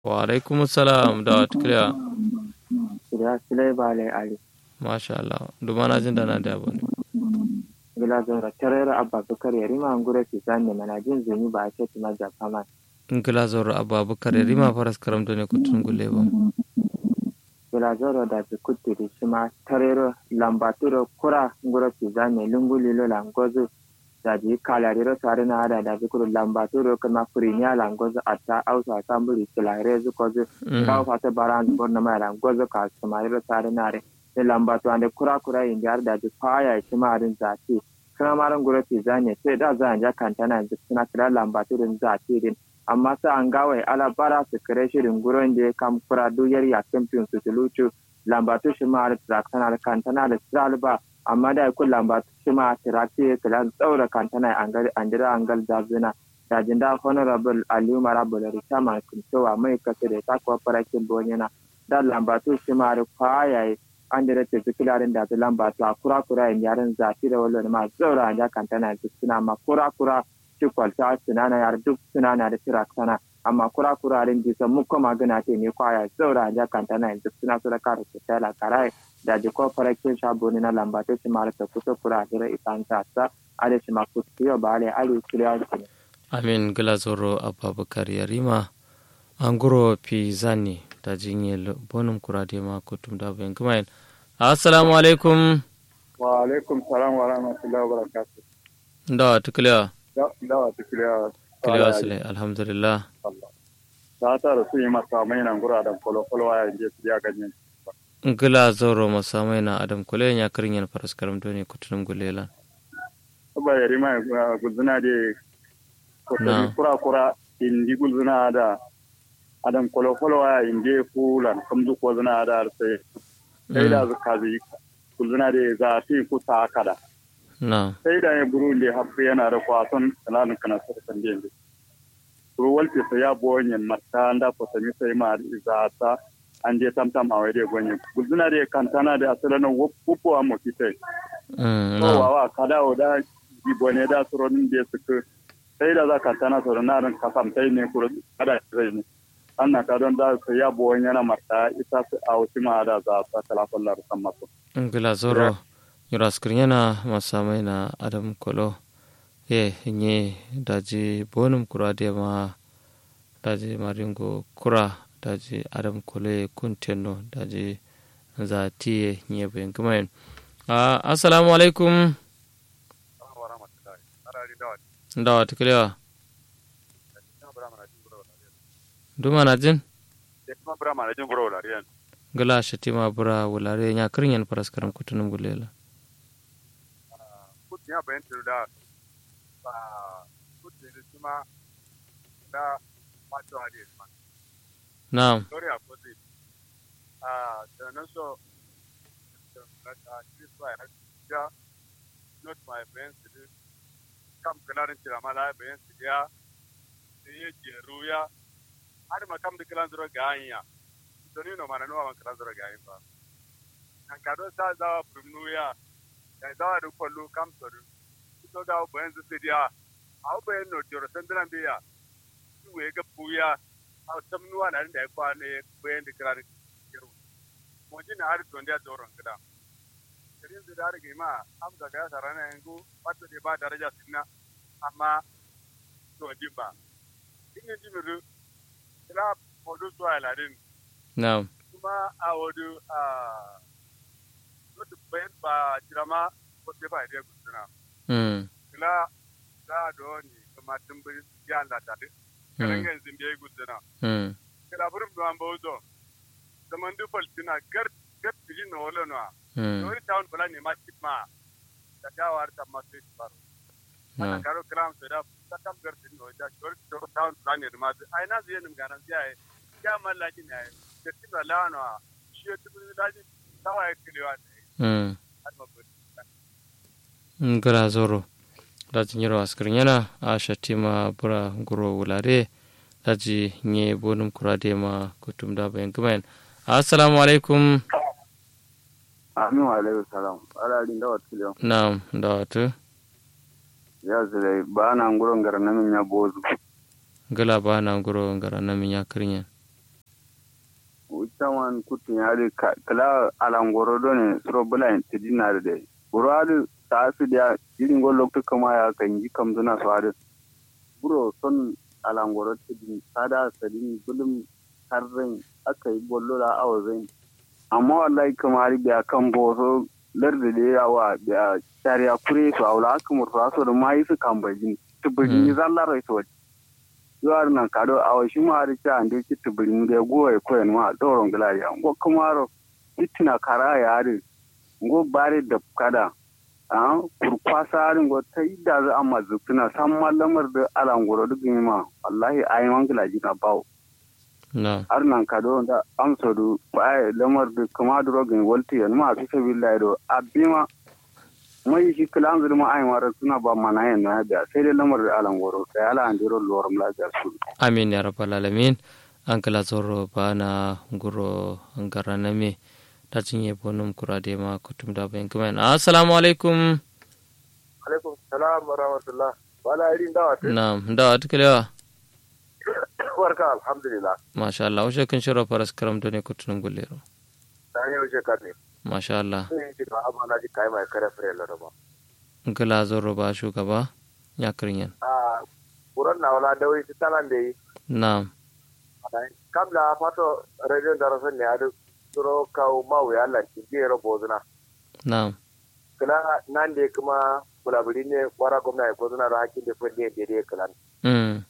wa alaikum salam da tukliya Ida sile bale ali. masha Allah dumana jin da na da abu ne Gila zora tarera abba bukar yari ma ngure ki zanne mana jin zuni ba a ce tuma da fama. ngila zoro ababakar ya rima faras karam ne kutun gulle ba Gila zora da bi kutti di shima tarero lambaturo kura ngure ki zanne lunguli lo langozu da ji kalariro tare na hada da zikuru lambaturo kuma furinya langozu atta ausa samburi kilare zukozu kawo fata baran borna mai langozu ka sumariro tare na re. Ne lambatu ande kura kura yin jar da ji kwaya shima arin zati. Kuma maran gure ki zanne sai da za a ja kantana yanzu suna kira lambaturin zati din. amma sa an gawai ala bara su kare shirin gurin da ya kam kura duyar ya kamfin su tulucu lambatu shi ma da traktana da kantana da ba amma da ku lambatu shi ma trakti ya kula da tsaura kantana an dira an gal zabzina da jinda honorable aliyu marabu da rita ma kuntowa mai kasu da ta kuwa farakin bonyana da lambatu shi ma da kwayaye an dira ta fi kilarin da lambatu a kura kura yin yaren zafi da wallon ma tsaura an ja kantana da suna ma kura kura ci kwalta sunana yar duk sunana da tira sana amma kura kura rin ji san muko magana te ne kwaya zaura ja kanta na duk suna so da kare ta tala karai da ji ko farakin shabo ne na lamba ta shi mara ta kusa kura da isan ta sa ale shi ma kusa yo bale ale kiriya shi amin gila zoro ababakar ya rima an guro fi zani da jinye bonum kura da ma kutum da bayan kuma assalamu alaikum wa alaikum salam wa rahmatullahi wa barakatuh da tukliya dawa ta kiliya kiliya sile alhamdulillah ta ta da su yi masa mai nan gura da kwalo-kwalo a yanzu su ya ganyen gila zoro masamai na adam kule ya karin yan faras karam doni kutunum gulela ba yari mai guzuna da kwatami kura-kura indi guzuna da adam kwalo-kwalo a indi fulan kamzu ko zuna da sai sai da zuka zai guzuna da za a fi kusa kada na sai da ya buru da hafi yana da kwason kananin kana sarkan da yanzu buru walce sai ya bonye mata da kwatami sai ma za ta an je tamtam a wai da gonye guzuna da kantana da asalin wupu a mafitai kowawa kada o da gibone da suronin da suka sai da za kantana sauran narin kasamtai ne kuro kada zai ne an na kadon da sai ya bonye yana mata ita a wasu ma da za ta talafon larusan masu. Ngila zoro. yuraskirnyana masamai na adam kolo ye nye daji bonum kura de ma daji maringo kura daji adam kolo ye kunteno daji za tiye nye bayan kumayin uh, assalamu alaikum dawa tukiliwa duma na jin gala shatima bura wulare nya kirinyan paraskaram kutunum gulela ya bayan da ba kuɗi da kuma da mato hadi ma na'am sorry a kodi ah da nan so na ta ci so ya ja not my friends da kam kalarin tira mala bayan su ya sai ya jeru ya har ma kam da kalan zuro ga hanya to ni no mana no man kalan zuro ga hanya ba kan kado sa za prumnu ya da zawa da kwallo kamsar so da bayan su dia a bayan no joro sandalan biya su we ga puya a samnuwa na da kwa ne bayan da kira kiru mo ji na har don da joron gida kirin da har ma am ga ga sarana yango wato da ba daraja sinna amma to di ba ina ji mu ila modu so ala din na'am kuma a wadu a wata bayan ba jirama ko te ba da gudana mm kila da do ni kuma tumbi ya la ta de karan ga zin be gudana mm kila burum do an bozo zaman du faltina gar gar tiji no wala no mm no ri town bala ne ma ma da ta war ta ma sai baro ana na'am karo kram sai da ta kam gar tin no da shor to town bala ne ma ai na zai nim ganan sai ya mallaki ne da tin la no shi ya tubu da ji tawaye kilewa ne mm har ma ngala zoro daji nyiro askirnyana a shatima bura guro wulare daji nye bonum kurade ma kutum da bayan kumayin assalamu alaikum amin wa alaikum salam ala din da wata liyan na'am da wata ya zai ba na nguron gara na min ya bozu gala ba na guro ngara na min ya kirnya saman kutun ya da kala alangoro don suro bula tidina da buru adu ta su da irin go lokto kama ya kan yi kam zuna su adu buro son alangoro tidin sada sadin bulum karren aka yi bollo da awazin amma wallahi kamar biya kan boso larda da yawa da shari'a kure su aula aka murfa su da mai su kan bajin tubin yi zallar rai su yuwar nan kado awa shi ma da ta ande ki tubin da goye koyan ma doron gilariya ngo kamaro itina kara ya ri ngo bare da kada a kurkwasa harin go ta idda za amma zutuna san mallamar da alangoro duk ma wallahi ayi wangila jina bawo na har nan kado da amsa du ba lamar da kama drogin walti yan ma fi sabillahi do abima mai shi kilan zulma ai mara suna ba mana yan na da sai dai lamar da alangoro sai ala an diro lorum la ga su amin ya rabbal alamin an kala zoro bana guro angara name da cinye bonum kurade ma kutum da bayan kuma assalamu alaikum alaikum salam wa rahmatullah wala irin dawa te na da atkalewa barka alhamdulillah masha Allah ushe kun shiro faras karam done kutunum gullero ta yau je karne masha Allah sun yi jika amana ji kai mai kare fere la ba kala zoro ba shugaba ya kirinyan a buran na wala da wai talan da yi na kam da fato radio da rasan ne adu suro kawo mawu ya Allah ki je ro bozuna na kala nan da kuma bulabuli ne kwara gwamna ya kozuna da hakin da fende da dai kala mm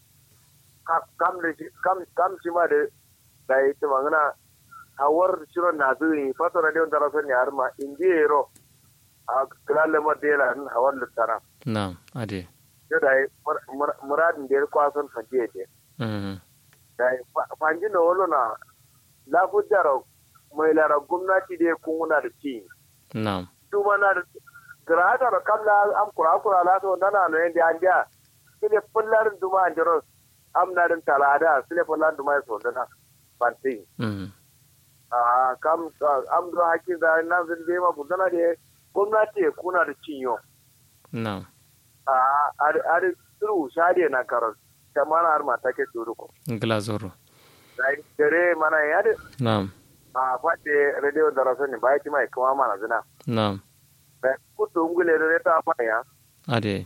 kam da shi kam kam shi ma da da yi ta magana hawar shiron na zuwi fato radio da rasan ne har ma in je ro a kala lamar da yana hawar littara na ade yau da yi muradin da ya kwason fadiye ne mm da yi fanji na wolo na lafujar mai lara gwamnati da ya kuna da ci na duma na da grata da kamla am kura kura la to nana no yende anja sile fullar duma anjaro am na din talada sile fullar duma so dana banti mm a kam am do hakki da nan zin be ma budana de gwamnati ya kuna da cinyo na a ar ar turu shade na karar kamar har mata ke turu ko kala zoro dai dare mana ya da na a fade radio da rasani bai ti mai kuma mana zina na kutu ngule re ta fa ya ade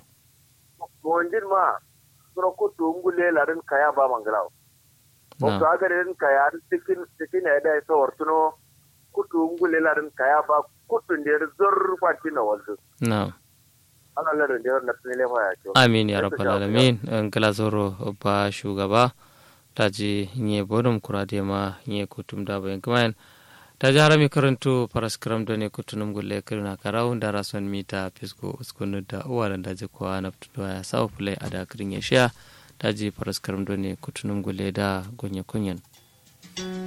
monjin ma suro kutu ngule larin kaya ba mangalaw o na to aga ren kaya tikin tikin ya dai so ortuno kutu ngule larin kaya ba kutu ndir zor fati na waldu na ana larin ndir na tnile fa ya to amin ya rabbal alamin an kala zoro ba shugaba ta ji nye bodum kurade ma nye kutum da bayan kuma ta ji harami karanto paraskram da ne kutunum gulle kirna karau da rason mita fisko uskunu da uwa da ji kuwa na fito ya sawa fulai a da kirin ya sha ta ji paraskram da ne kutunum gulle da gonye kunyan